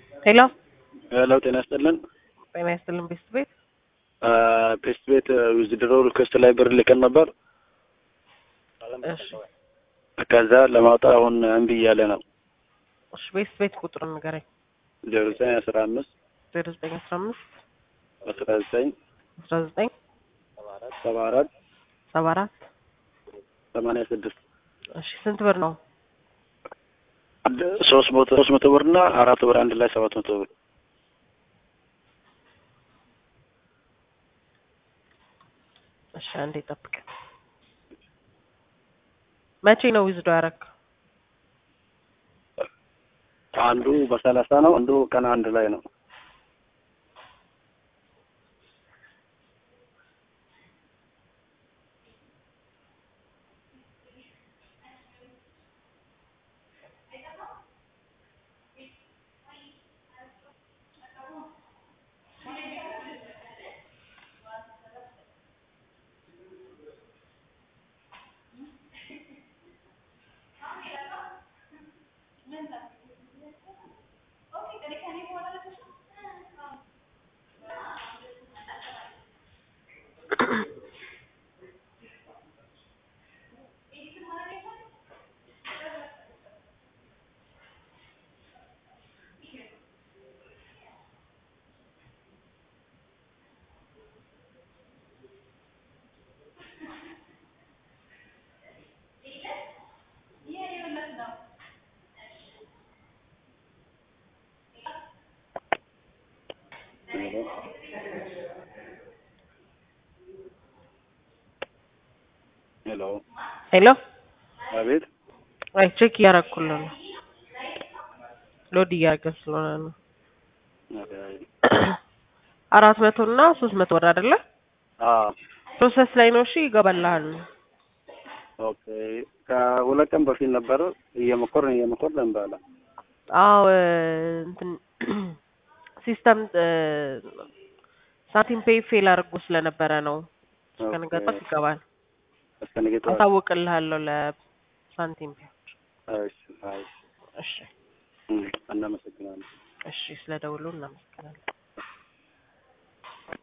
ሄሎ ሄሎ ጤና ይስጥልን። ጤና ይስጥልን ቤስት ቤት ፔስት ቤት ዊዝድሮ ሪኩዌስት ላይ ብር ልከን ነበር። እሺ ከዛ ለማውጣት አሁን እምቢ እያለ ነው። እሺ ቤስት ቤት ቁጥሩን ንገረኝ። ዜሮ ዘጠኝ አስራ አምስት ዜሮ ዘጠኝ አስራ አምስት አስራ ዘጠኝ አስራ ዘጠኝ ሰባ አራት ሰባ አራት ሰማንያ ስድስት እሺ ስንት ብር ነው? ሶስት መቶ ሶስት መቶ ብር እና አራት ብር አንድ ላይ ሰባት መቶ ብር እሺ አንዴ ጠብቅ። መቼ ነው ዊዝዶ ያረክ? አንዱ በሰላሳ ነው፣ አንዱ ቀን አንድ ላይ ነው። ሄሎ ሄሎ አቤት። አይ ቼክ እያረኩልህ ነው። ሎድ እያደረገ ስለሆነ ነው። አራት መቶ እና ሶስት መቶ ብር አይደለ? አዎ ፕሮሰስ ላይ ነው። እሺ ይገባልሃል። ኦኬ። ከሁለት ቀን በፊት ነበር እየሞከርን እየሞከርን እንበላ አዎ እንትን ሲስተም ሳንቲም ፔይ ፌል አድርጎ ስለነበረ ነው። እስከ ነገ ጠዋት ይገባል። እስከ ነገ ጠዋት። አሳውቅልሃለሁ ለሳንቲም ፔይ። እሺ፣ እሺ። እሺ እም፣ እናመሰግናለን። እሺ፣ ስለ ደውሉ እናመሰግናለን።